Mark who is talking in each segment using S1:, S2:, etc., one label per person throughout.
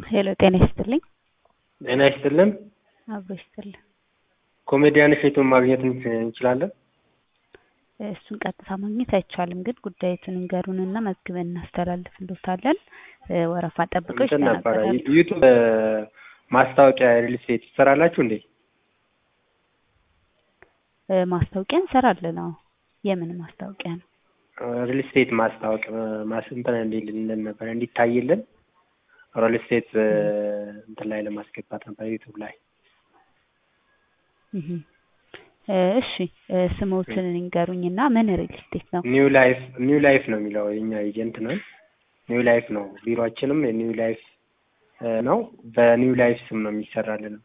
S1: ሄሎ ጤና ይስጥልኝ።
S2: ጤና ይስጥልን።
S1: አብሮ ይስጥልን።
S2: ኮሜዲያን እሸቱን ማግኘት እንች- እንችላለን?
S1: እሱን ቀጥታ ማግኘት አይቻልም፣ ግን ጉዳዩትን እንገሩንና መዝግበን እናስተላልፍልዎታለን። እ፣ ወረፋ ጠብቀው
S2: እንትን ነበረ
S1: ይስተናገዳሉ።
S2: ዩቱብ እ፣ ማስታወቂያ ሪል ስቴት ትሰራላችሁ እንዴ?
S1: እ፣ ማስታወቂያ እንሰራለን። አዎ። የምን ማስታወቂያ ነው?
S2: ሪል ስቴት ማስታወቂያ ማስ እንትን እንዲልልን ነበር እንዲታይልን ሪል ስቴት እ፣ እንትን ላይ ለማስገባት ነበር ዩቱብ ላይ
S1: እህ። እ፣ እሺ እ፣ ስሞትን ይንገሩኝና ምን ሪል ስቴት ነው?
S2: ኒው ላይፍ ኒው ላይፍ ነው የሚለው የኛ ኤጀንት ነው። ኒው ላይፍ ነው ቢሮአችንም የኒው ላይፍ እ፣ ነው። በኒው ላይፍ ስም ነው የሚሰራልን።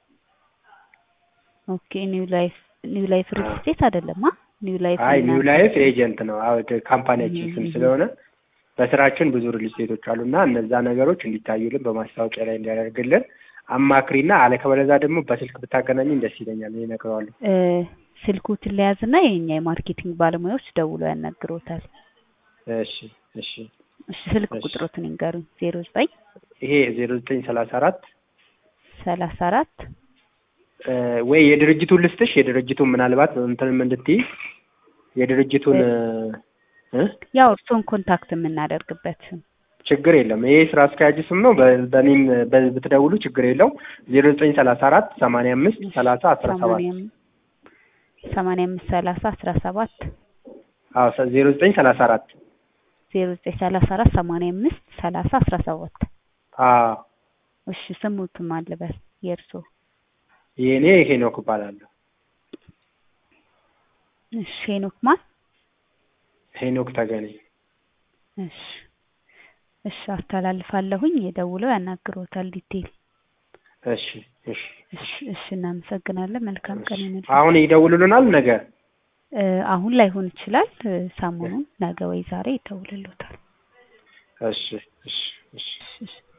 S1: ኦኬ ኒው ላይፍ ኒው ላይፍ ሪል
S2: አዎ።
S1: ስቴት አይደለም? አ ኒው ላይፍ
S2: አይ ኒው
S1: እናንተ-
S2: ላይፍ ኤጀንት ነው። አዎ ካምፓኒያችን
S1: እህ፣
S2: ስም
S1: እህ።
S2: ስለሆነ በስራችን ብዙ ሪል ስቴቶች አሉና እነዛ ነገሮች እንዲታዩልን በማስታወቂያ ላይ እንዲያደርግልን አማክሪና አለ ከበለዛ ደግሞ በስልክ ብታገናኝኝ ደስ ይለኛል። እኔ እነግረዋለሁ።
S1: እ፣ ስልኩትን ለያዝና የኛ የማርኬቲንግ ባለሙያዎች ደውለው ያናግሮታል።
S2: እሺ እሺ
S1: እሺ ስልክ
S2: እሺ።
S1: ቁጥሮትን ይንገሩኝ። ዜሮ ዘጠኝ
S2: ይሄ ዜሮ ዘጠኝ ሰላሳ አራት
S1: ሰላሳ አራት
S2: ወይ የድርጅቱን ልስጥሽ የድርጅቱን ምናልባት እንትንም እንድትይ የድርጅቱን እ
S1: ያው እርስዎን ኮንታክት የምናደርግበት
S2: ችግር የለም። ይሄ ስራ አስኪያጅ ስም ነው። በ- በእኔም በ- ብትደውሉ ችግር የለው። ዜሮ ዘጠኝ ሰላሳ አራት ሰማንያ አምስት ሰላሳ አስራ ሰባት
S1: ሰማንያ አም- ሰማንያ አምስት ሰላሳ አስራ ሰባት
S2: አዎ ዜሮ ዘጠኝ ሰላሳ አራት
S1: ዜሮ ዘጠኝ ሰላሳ አራት ሰማንያ አምስት ሰላሳ አስራ ሰባት
S2: አዎ
S1: እሺ ስሙትም አልበል የእርስዎ
S2: የእኔ ሄኖክ እባላለሁ።
S1: እሺ ሄኖክ ማን
S2: ሄኖክ ተገኔ
S1: እሺ እሺ አስተላልፋለሁኝ የደውለው ያናግሮታል ዲቴል
S2: እሺ እሺ
S1: እሺ እሺ እናመሰግናለን መልካም ቀን ይሁንልዎት
S2: አሁን ይደውሉልናል ነገ
S1: እ፣ አሁን ላይሆን ይችላል እ፣ ሰሞኑን ነገ ወይ ዛሬ ይደውልልዎታል
S2: እሺ እሺ እሺ
S1: እሺ እሺ